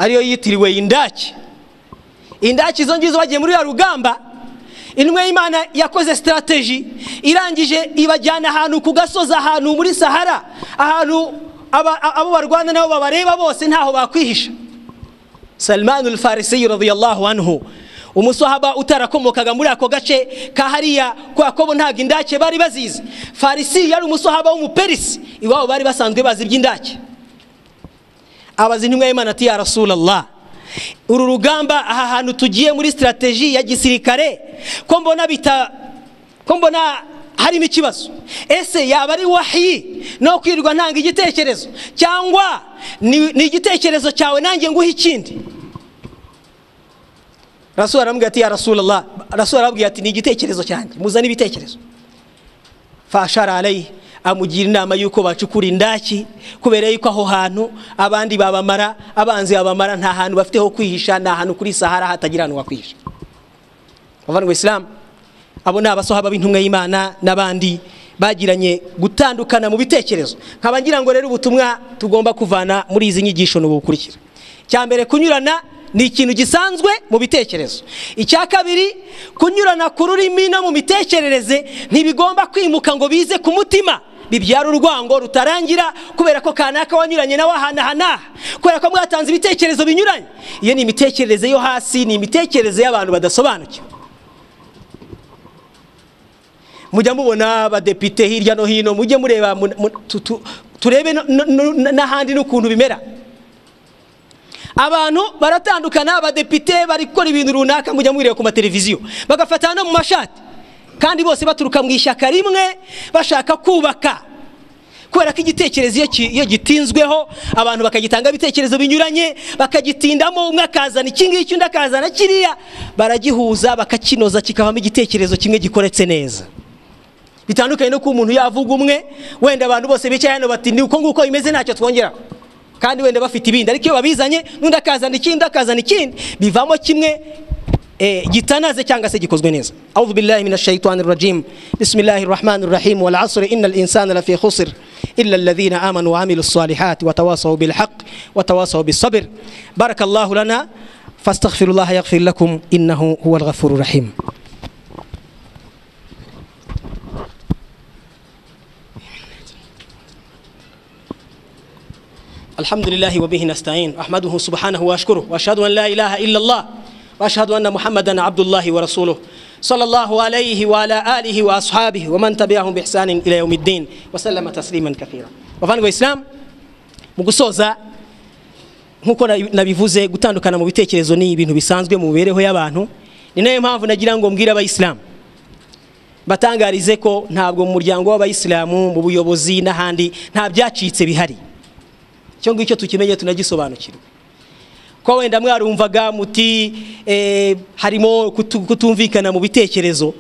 ariyo yitiriwe indaki indaki zo ngizo bagiye muri ya rugamba intumwa y'imana yakoze sitarateji irangije ibajyana ahantu ku gasozi ahantu muri sahara ahantu aba- a- abo barwana nabo babareba bose ntaho bakwihisha salimani urufarisiyo radiyallahu anhu umusahaba utarakomokaga muri ako gace ka hariya kwa kobo ntabwo indake bari bazizi farisi yari umusahaba w'umuperisi iwabo bari basanzwe bazi iby'indake abaza intumwa y'imana ati ya rasulallah uru rugamba aha hantu tugiye muri sitarateji ya gisirikare ko mbona bita ko mbona harimo ikibazo ese yaba ari wahiyi no kwirirwa ntanga igitekerezo cyangwa ni ni igitekerezo cyawe nanjye nguhe ikindi rasura aramubwira ati ya rasulallah rasura arababwira ati ni igitekerezo cyanjye muzane ibitekerezo fashara arayi amugira inama y'uko bacukura indaki kubera y'uko aho hantu abandi babamara abanzi babamara nta hantu bafite ho kwihisha ni ahantu kuri sahara hatagira ahantu wakwihisha bavandwa isilamu abo ni abasohaba b'intumwa y'imana n'abandi bagiranye gutandukana mu bitekerezo nkaba ngira ngo rero ubutumwa tugomba kuvana muri izi nyigisho ni ubu bukurikira icya mbere kunyurana ni ikintu gisanzwe mu bitekerezo icya kabiri kunyurana ku rurimi no mu mitekerereze ntibigomba kwimuka ngo bize ku mutima bibyara urwango rutarangira kubera ko kanaka wanyuranye nawe aha n'aha n'aha kubera ko mwatanze ibitekerezo binyuranye iyo ni imitekerereze yo hasi ni imitekerereze y'abantu badasobanukiwe mujya mubona abadepite hirya no hino mujye mureba mu- mu- tu- tu- turebe no- no- no- n'ahandi n'ukuntu bimera abantu baratandukana abadepite bari gukora ibintu runaka mujya mubireba ku mateleviziyo bagafatana no mu mashati kandi bose baturuka mu ishyaka rimwe bashaka kubaka kubera ko igitekerezo iyo ki- iyo gitinzweho abantu bakagitanga ibitekerezo binyuranye bakagitindamo umwe akazana iki ngiki undi akazana kiriya baragihuza bakakinoza kikavamo igitekerezo kimwe gikoretse neza bitandukanye no kuba umuntu yavuga umwe wenda abantu bose bicaye hano bati ni uko nguko bimeze ntacyo twongeraho kandi wenda bafite ibindi ariko iyo babizanye n'undi akazana ikindi undi akazana ikindi bivamo kimwe eh, gitanaze cyangwa se gikozwe neza auzu billahi min shaitani rajim bismillahi rahmani rahim wal asri inna insana lafi khusr illa alladhina amanu wa amilu salihati watawasaw bilhaq watawasaw bisabr barakallahu lana fastaghfiru llaha yaghfir lakum innahu huwa alghafuru rahim الحمد لله وبه نستعين أحمده سبحانه وأشكره وأشهد أن لا إله إلا الله وأشهد أن محمدا عبد الله ورسوله صلى الله عليه وعلى آله وأصحابه ومن تبعهم بإحسان إلى يوم الدين وسلم تسليما كثيرا وفانقوا إسلام مقصوزة nk'uko nabi- nabivuze gutandukana mu bitekerezo ni ibintu bisanzwe mu mibereho y'abantu ni nayo mpamvu nagira ngo mbwire abayisilamu batangarize ko ntabwo mu muryango w'abayisilamu mu buyobozi n'ahandi nta byacitse bihari icyo ngicyo tukimenye tunagisobanukirwe ko wenda mwarumvaga muti eh, harimo kutu- kutumvikana mu bitekerezo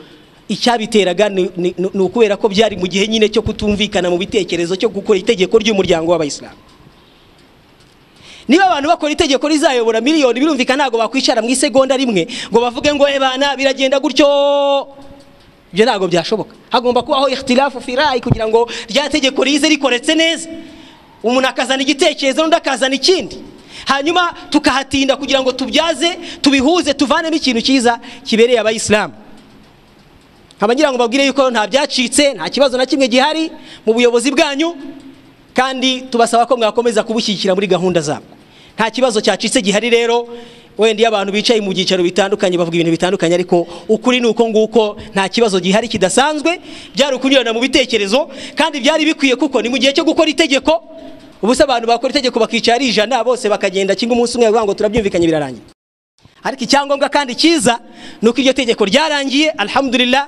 icyabiteraga ni ni- ni ukubera ko byari mu gihe nyine cyo kutumvikana mu bitekerezo cyo gukora itegeko ry'umuryango w'abayisilamu niba abantu bakora itegeko rizayobora miliyoni birumvikana ntabwo bakwicara mu isegonda rimwe ngo bavuge ngo ebana biragenda gutyo ibyo ntabwo byashoboka hagomba kubaho ikhtilafu firayi kugira ngo rya tegeko rize rikoretse neza umuntu akazana igitekerezo n'undi akazana ikindi hanyuma tukahatinda kugira ngo tubyaze tubihuze tuvanemo ikintu cyiza kibereye abayisilamu nkaba ngira ngo mbabwire yuko nta byacitse nta kibazo na kimwe gihari mu buyobozi bwanyu kandi tubasaba ko mwakomeza kubushyigikira muri gahunda zabwo nta kibazo cyacitse gihari rero wenda iyo abantu bicaye mu byicaro bitandukanye bavuga ibintu bitandukanye ariko ukuri ni uko nguko nta kibazo gihari kidasanzwe byari ukunyurana mu bitekerezo kandi byari bikwiye kuko ni mu gihe cyo gukora itegeko ubu se abantu bakora itegeko bakicara ari ijana bose bakagenda kimwe umunsi umwe bavuga ngo turabyumvikanye birarangira ariko icyangombwa kandi cyiza ni uko iryo tegeko ryarangiye alhamdulillah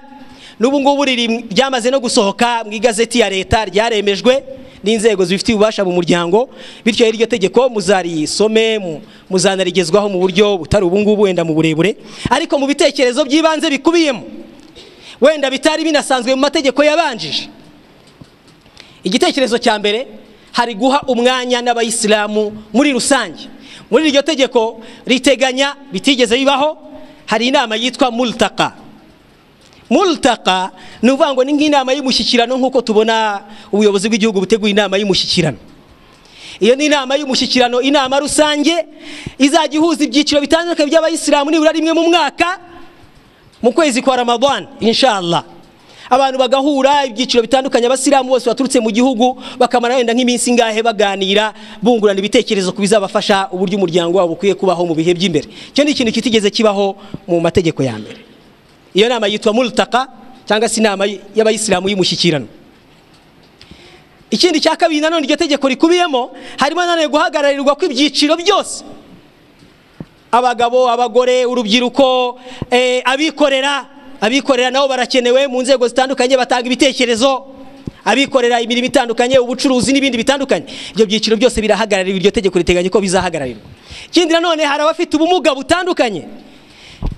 n'ubu ngubu riri- ryamaze no gusohoka mu igazeti ya leta ryaremejwe n'inzego zibifitiye ububasha mu muryango bityo rero iryo tegeko muzarisome mu- muzanarigezwaho mu buryo butari ubu ngubu wenda mu burebure ariko mu bitekerezo by'ibanze bikubiyemo wenda bitari binasanzwe mu mategeko yabanjije igitekerezo cya mbere hari guha umwanya n'abayisilamu muri rusange muri iryo tegeko riteganya bitigeze bibaho hari inama yitwa multaka multaka ni ukuvuga ngo ni nk'inama y'umushyikirano nk'uko tubona ubuyobozi bw'igihugu buteguye inama y'umushyikirano iyo ni inama y'umushyikirano inama rusange izajya ihuza ibyiciro bitandukanye by'abayisilamu nibura rimwe mu mwaka mu kwezi kwa ramadhan inshallah abantu bagahura ibyiciro bitandukanye abasilamu bose baturutse mu gihugu bakamara wenda nk'iminsi ingahe baganira bungurana ibitekerezo ku bizabafasha uburyo umuryango wabo ukwiye kubaho mu bihe by'imbere icyo ni ikintu kitigeze kibaho mu mategeko ya mbere iyo nama yitwa multaka cyangwa se inama y'abayisilamu y'umushyikirano ikindi cya kabiri nanone iryo tegeko rikubiyemo harimo nanone guhagararirwa kw'ibyiciro byose abagabo abagore urubyiruko eh, abikorera abikorera nabo barakenewe mu nzego zitandukanye batanga ibitekerezo abikorera imirimo itandukanye ubucuruzi n'ibindi bitandukanye ibyo byiciro byose birahagarariwe iryo tegeko riteganya ko bizahagararirwa ikindi nanone hari abafite ubumuga butandukanye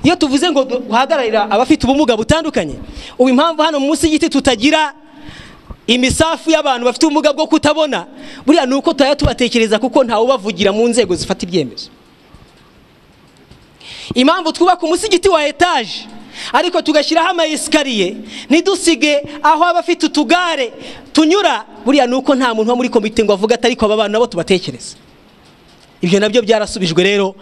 iyo tuvuze ngo duhagararira abafite ubumuga butandukanye ubu impamvu hano munsi y'igiti tutagira imisafu y'abantu bafite ubumuga bwo kutabona buriya ni uko tuhajya tubatekereza kuko ntawubavugira mu nzego zifata ibyemezo impamvu twubaka umusigiti wa etaje ariko tugashyiraho amayesikariye ntidusige aho abafite utugare tunyura buriya ni uko nta muntu wo muri komite ngo avuge ati ariko aba bantu nabo tubatekereze ibyo nabyo byarasubijwe rero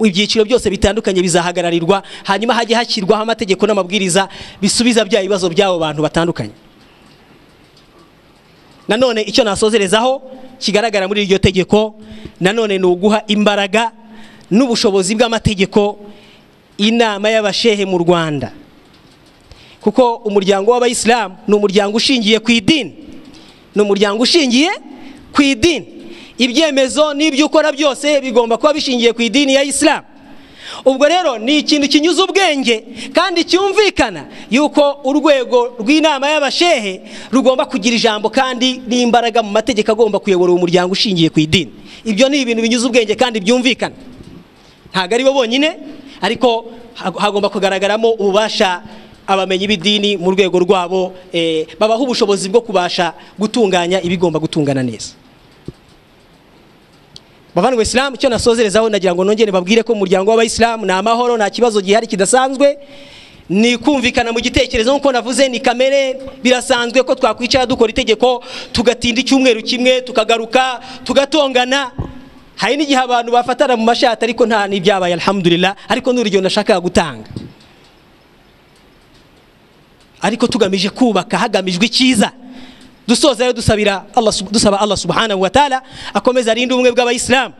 ibyiciro byose bitandukanye bizahagararirwa hanyuma hajye hashyirwaho amategeko n'amabwiriza bisubiza bya bibazo by'abo bantu batandukanye nanone icyo nasozerezaho kigaragara muri iryo tegeko nanone ni uguha imbaraga n'ubushobozi bw'amategeko inama y'abashehe mu rwanda kuko umuryango w'abayisilamu ni umuryango ushingiye ku idini ni umuryango ushingiye ku idini ibyemezo n'ibyo ukora byose bigomba kuba bishingiye ku idini ya isilamu ubwo rero ni ikintu kinyuze ubwenge kandi cyumvikana yuko urwego rw'inama y'abashehe rugomba kugira ijambo kandi n'imbaraga mu mategeko agomba kuyobora uwo muryango ushingiye ku idini ibyo ni ibintu binyuze ubwenge kandi byumvikana ntabwo ari bo bonyine ariko hag- hagomba kugaragaramo ububasha abamenyi b'idini mu rwego rwabo eh, babaha ubushobozi bwo kubasha gutunganya ibigomba gutungana neza bavandimwe isilamu icyo nasozerezaho nagira ngo nongere babwire ko umuryango w'abayisilamu ni amahoro nta kibazo gihari kidasanzwe ni kumvikana mu gitekerezo nk'uko navuze ni kamere birasanzwe ko twakwicara dukora itegeko tugatinda icyumweru kimwe tukagaruka tugatongana hari n'igihe abantu bafatana mu mashati ariko nta n'ibyabaye alhamdulillah ariko ni urugero nashakaga gutanga ariko tugamije kubaka hagamijwe icyiza dusoza rero dusabira Allah sub- dusaba allah subhanahu wa taala akomeze arinde ubumwe bw'abayisilamu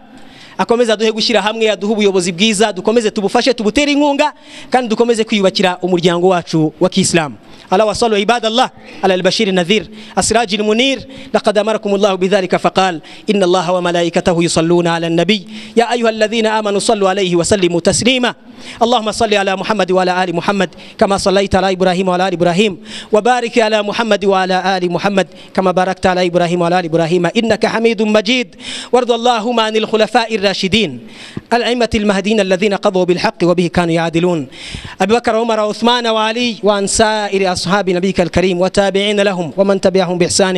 akomeze aduhe gushyira hamwe aduhe ubuyobozi bwiza dukomeze tubufashe tubutere inkunga kandi dukomeze kwiyubakira umuryango wacu wa kiisilamu ala wasalu ibadallah ala albashiri nadhir asiraji lmunir laqad amarakum llahu bidhalika faqal ina allaha wa malaikatahu yusalluna ala nabiy ya ayuha alladhina amanu sallu alaihi wasallimu taslima اللهم صل على محمد وعلى ال محمد كما صليت على ابراهيم وعلى ال ابراهيم وبارك على محمد وعلى ال محمد كما باركت على ابراهيم وعلى ال ابراهيم انك حميد مجيد وارض اللهم عن الخلفاء الراشدين الائمه المهديين الذين قضوا بالحق وبه كانوا يعدلون ابي بكر وعمر وعثمان وعلي وعن سائر اصحاب نبيك الكريم وتابعين لهم ومن تبعهم باحسان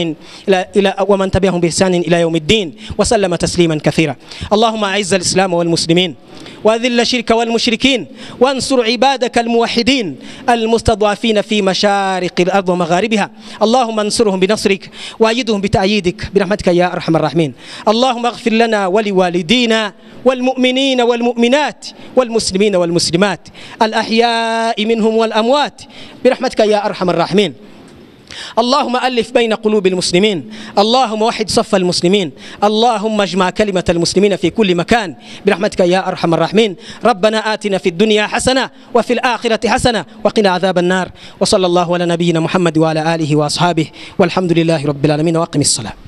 الى الى ومن تبعهم باحسان الى يوم الدين وسلم تسليما كثيرا اللهم اعز الاسلام والمسلمين واذل الشرك والمشركين وانصر عبادك الموحدين المستضعفين في مشارق الارض ومغاربها اللهم انصرهم بنصرك وايدهم بتاييدك برحمتك يا ارحم الراحمين اللهم اغفر لنا ولوالدينا والمؤمنين والمؤمنات والمسلمين والمسلمات الاحياء منهم والاموات برحمتك يا ارحم الراحمين اللهم ألف بين قلوب المسلمين اللهم وحد صف المسلمين اللهم اجمع كلمة المسلمين في كل مكان برحمتك يا أرحم الراحمين ربنا آتنا في الدنيا حسنة وفي الآخرة حسنة وقنا عذاب النار وصلى الله على نبينا محمد وعلى آله وأصحابه والحمد لله رب العالمين وأقم الصلاة